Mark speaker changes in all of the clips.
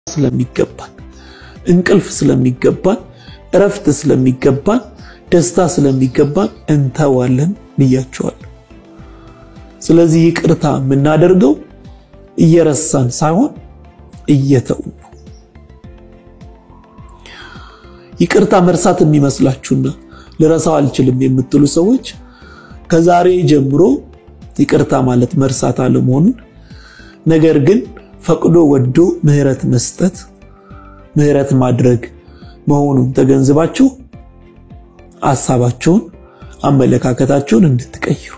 Speaker 1: ስለሚገባን እንቅልፍ ስለሚገባን እረፍት ስለሚገባን ደስታ ስለሚገባን እንተዋለን ብያቸዋለሁ። ስለዚህ ይቅርታ የምናደርገው እየረሳን ሳይሆን እየተውን ነው። ይቅርታ መርሳት የሚመስላችሁና ልረሳው አልችልም የምትሉ ሰዎች ከዛሬ ጀምሮ ይቅርታ ማለት መርሳት አለመሆኑን ነገር ግን ፈቅዶ ወዶ ምህረት መስጠት ምህረት ማድረግ መሆኑን ተገንዝባችሁ ሀሳባችሁን፣ አመለካከታችሁን እንድትቀይሩ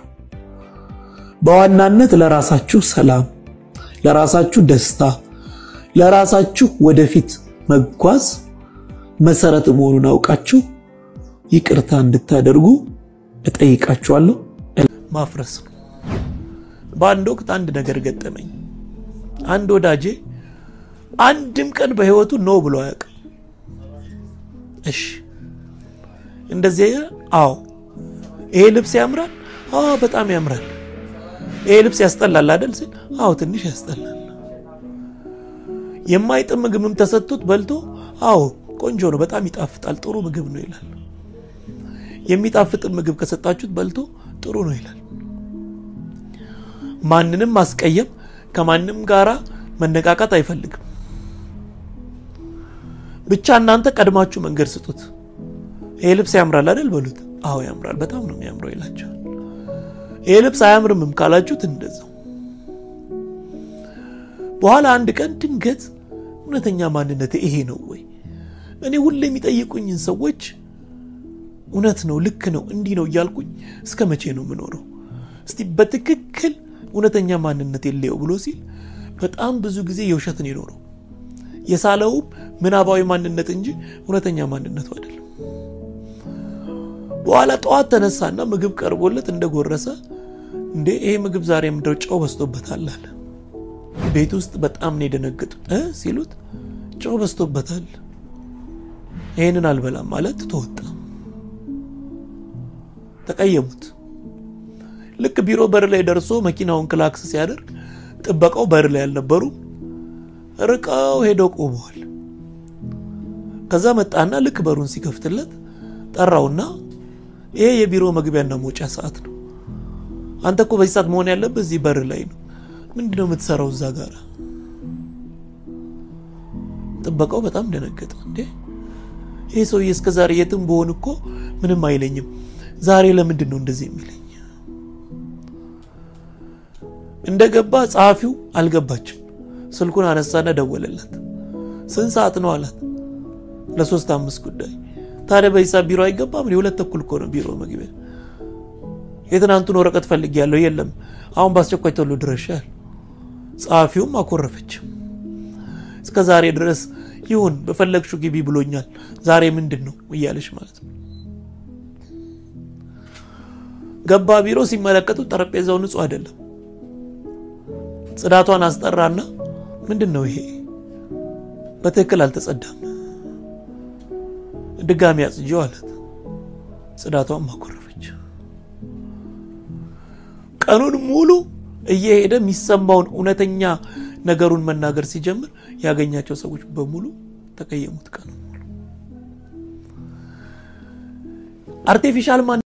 Speaker 1: በዋናነት ለራሳችሁ ሰላም፣ ለራሳችሁ ደስታ፣ ለራሳችሁ ወደፊት መጓዝ መሰረት መሆኑን አውቃችሁ ይቅርታ እንድታደርጉ እጠይቃችኋለሁ። ማፍረስ ነው። በአንድ ወቅት አንድ ነገር ገጠመኝ። አንድ ወዳጄ አንድም ቀን በህይወቱ ኖ ብሎ አያውቅም። እሺ እንደዚህ አዎ፣ ይሄ ልብስ ያምራል። አዎ በጣም ያምራል። ይሄ ልብስ ያስጠላል አይደል ሲል፣ አዎ ትንሽ ያስጠላል። የማይጥም ምግብም ተሰጥቶት በልቶ፣ አዎ ቆንጆ ነው፣ በጣም ይጣፍጣል፣ ጥሩ ምግብ ነው ይላል። የሚጣፍጥ ምግብ ከሰጣችሁት በልቶ ጥሩ ነው ይላል። ማንንም ማስቀየም ከማንም ጋራ መነቃቃት አይፈልግም። ብቻ እናንተ ቀድማችሁ መንገድ ስጡት። ይሄ ልብስ ያምራል አይደል በሉት። አዎ ያምራል፣ በጣም ነው የሚያምረው ይላቸዋል። ይሄ ልብስ አያምርምም ካላችሁት እንደዛው። በኋላ አንድ ቀን ድንገት እውነተኛ ማንነት ይሄ ነው ወይ? እኔ ሁሌ የሚጠይቁኝን ሰዎች እውነት ነው ልክ ነው እንዲህ ነው እያልኩኝ እስከ መቼ ነው የምኖረው? እስቲ በትክክል እውነተኛ ማንነት የለየው ብሎ ሲል በጣም ብዙ ጊዜ የውሸትን የኖረው የሳለውም ምናባዊ ማንነት እንጂ እውነተኛ ማንነቱ አይደለም። በኋላ ጠዋት ተነሳና ምግብ ቀርቦለት እንደጎረሰ እንዴ ይሄ ምግብ ዛሬ ምድረው ጨው በዝቶበታል አለ። ቤት ውስጥ በጣም ነው የደነገጡት። እ ሲሉት ጨው በዝቶበታል ይህንን አልበላም ማለት ተወጣ። ተቀየሙት። ልክ ቢሮ በር ላይ ደርሶ መኪናውን ክላክስ ሲያደርግ ጥበቃው በር ላይ አልነበሩ፣ ርቀው ሄደው ቆመዋል። ከዛ መጣና ልክ በሩን ሲከፍትለት ጠራውና ይሄ የቢሮ መግቢያና መውጫ ሰዓት ነው። አንተ እኮ በዚህ ሰዓት መሆን ያለበት እዚህ በር ላይ ነው። ምንድን ነው የምትሰራው እዛ ጋር? ጥበቃው በጣም ደነገጠ። እንዴ ይሄ ሰውዬ እስከ ዛሬ የትም በሆን እኮ ምንም አይለኝም፣ ዛሬ ለምንድን ነው እንደዚህ የሚለኝ? እንደገባ ጸሐፊው አልገባችም። ስልኩን አነሳና ደወለላት። ስንት ሰዓት ነው አላት። ለሶስት አምስት ጉዳይ። ታዲያ በዚህ ሰዓት ቢሮ አይገባም? የሁለት ተኩል እኮ ነው ቢሮ መግቢያ። የትናንቱን ወረቀት ፈልጌያለሁ፣ የለም አሁን በአስቸኳይ ቶሎ ድረሻል። ጸሐፊውም አኮረፈች። እስከ ዛሬ ድረስ ይሁን በፈለግሽው ግቢ ብሎኛል፣ ዛሬ ምንድን ነው እያለች ማለት ነው። ገባ ቢሮ ሲመለከቱት ጠረጴዛው ንጹህ አይደለም። ጽዳቷን አስጠራና ምንድን ነው ይሄ በትክክል አልተጸዳም፣ ድጋሚ አጽጂው አላት። ጽዳቷን ማኮረፈች። ቀኑን ሙሉ እየሄደ የሚሰማውን እውነተኛ ነገሩን መናገር ሲጀምር ያገኛቸው ሰዎች በሙሉ ተቀየሙት። ቀኑን ሙሉ አርቲፊሻል